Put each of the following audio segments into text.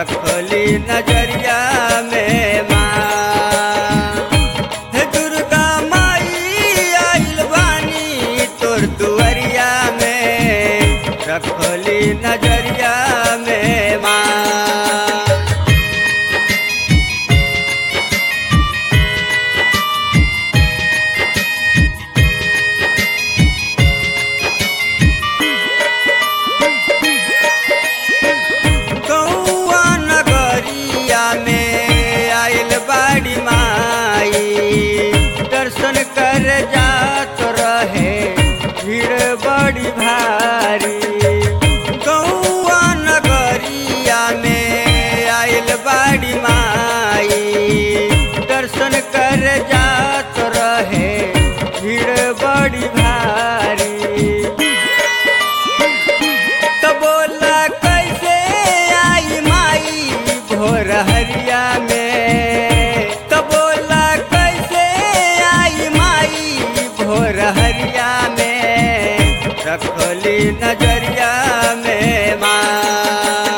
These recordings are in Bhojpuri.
रखली नजरिया में माँ हे दुर्गा माई आइल बानी तोर दुआरिया में रखली नजरिया में माँ कौआ नगरिया में आइल बाड़ी माई दर्शन कर जात रहे भीड़ बड़ी भारी कौआ नगरिया में आइल बाड़ी माई दर्शन कर जात रहे भीड़ बड़ी भारी तो बोला कैसे आई माई भोर हरिया में तो बोला कैसे आई माई भोर हरिया में रखली नजरिया में माँ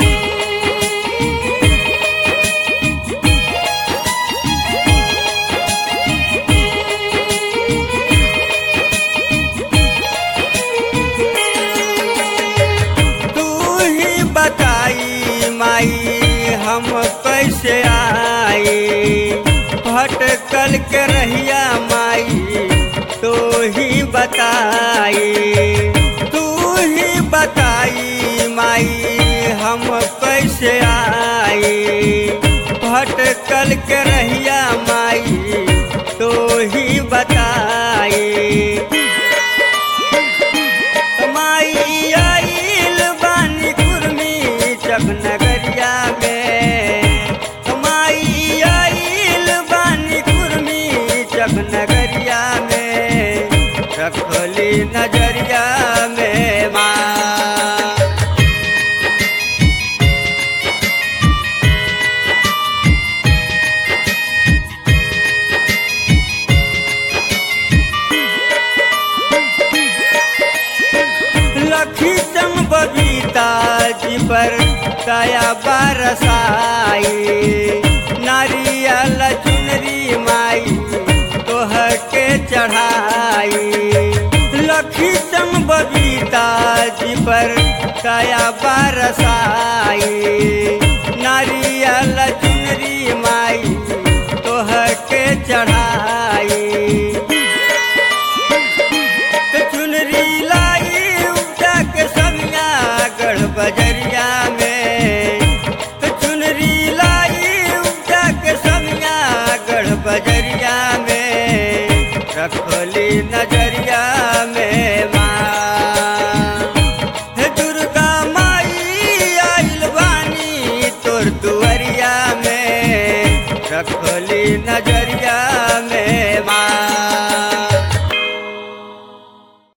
तू ही बताई माई हम कैसे आई भटकल के रहिया माई तू ही बताई तू ही बताई माई हम कैसे आई भटकल के रहिया माई तू ही बताई माई आइल बानी कुर्मी चकनगरिया में माई आइल बानी कुर्मी चकनगरिया में रखली नजरिया में माँ लखी चम बबीता जी पर दया बरसाई नारियल चुनरी माई तोह के चढ़ाई लखी चम बबीता जी पर दया बरसाई नारियल चुनरी माई तोह के चढ़ाई तो चुनरी लाई उठा के समिया गढ़ बजरिया में तो चुनरी लाई उठा के समिया गढ़ बजरिया में रखली नजरिया में माँ हे दुर्गा माई आइल बानी तोर दुआरिया में रखली नजर